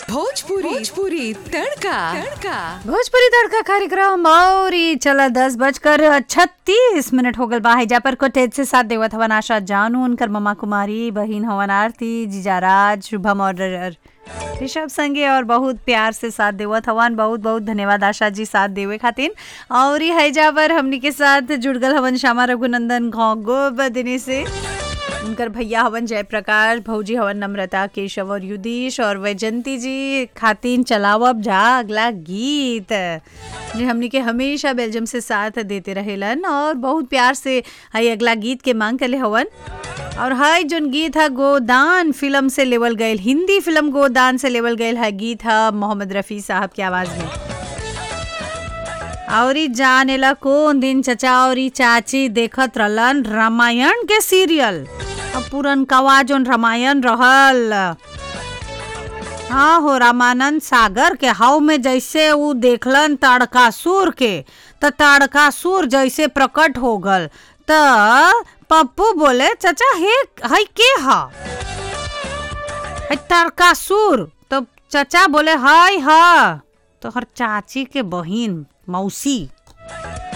भोजपुरी भोजपुरी तड़का तड़का भोजपुरी तड़का कार्यक्रम और ई चला दस बजकर छत्तीस मिनट हो गल बा हैजा पर कोटेज से साथ देवत हवन आशा जानू उनकर ममा कुमारी बहिन हवन आरती जीजाराज शुभम और ऋषभ संगे और बहुत प्यार से साथ देवत हवन बहुत बहुत धन्यवाद आशा जी साथ देवे खातिर और ई हैजा पर हमनी के साथ जुड़ गल हवन श्यामा रघुनंदन घोगो बदनी से उनकर भैया हवन जयप्रकाश भौजी हवन नम्रता केशव और युधीश और वैजंती जी खातिन चलावब जा अगला गीत जे हमनी के हमेशा बेल्जियम से साथ देते रहेलन और बहुत प्यार से हई अगला गीत के मांग कले हवन और हई जोन गीत है गोदान फिल्म से लेवल गयल हिंदी फिल्म गोदान से लेवल गयल है गीत है मोहम्मद रफ़ी साहब की आवाज़ में और ई जानेला कौन दिन चचा और ई चाची देखत रहलन रामायण के सीरियल अब पुरनकवा जोन रामायण रहल हाँ हो रामानंद सागर के हाव में जैसे ऊ देखलन ताड़कासुर के त ताड़कासुर जैसे प्रकट हो गल त पप्पू बोले चचा हे हई के हा हई ताड़कासुर तो चचा बोले हाय हा तो हर चाची के बहिन मौसी